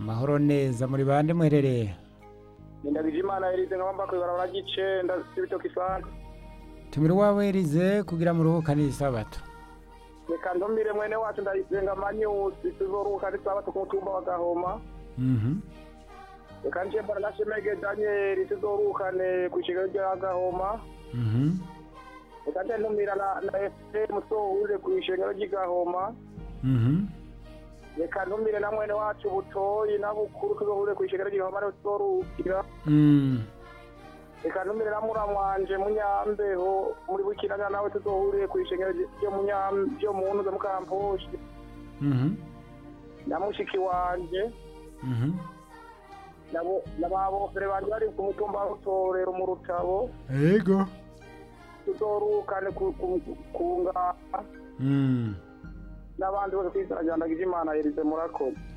amahoro neza muri bande muherereye ndabije imana yarize nkaba kwibarabara ry'icenda c'ibitoki isanga tumira uwawe erize kugira muruhukane isabato reka ntumire mwene wacu ndayisenga amanyusi tuzoruhuka n'isabato ku mutumba wa gahoma Mhm. reka nje mbona na shemege danieli tuzoruhukane kw'ishengero rya gahoma Mhm. reka nje ntumira na na efuremu sohuje kw'ishengero ry'i gahoma Mhm. reka ntumire na mwene wacu butoyi na bukuru tuzohure kw'ishengero ry'i gahoma ariho tuzoruhukira Mm. reka ntumire na muramwanje munyambeho muri bukinanya nawe tuzohuriye kw'ishengero ryo munyam ryo muntu zo mukamposhi Mhm. na mushiki wanje Mhm. nabo n'ababofere banje bari ku mutumba wa rutorero mu rutabo Ego. tuzorukane ku ku- ku ngara Mm. n'abandi bose kwizana ryandagije imana yerize murakoze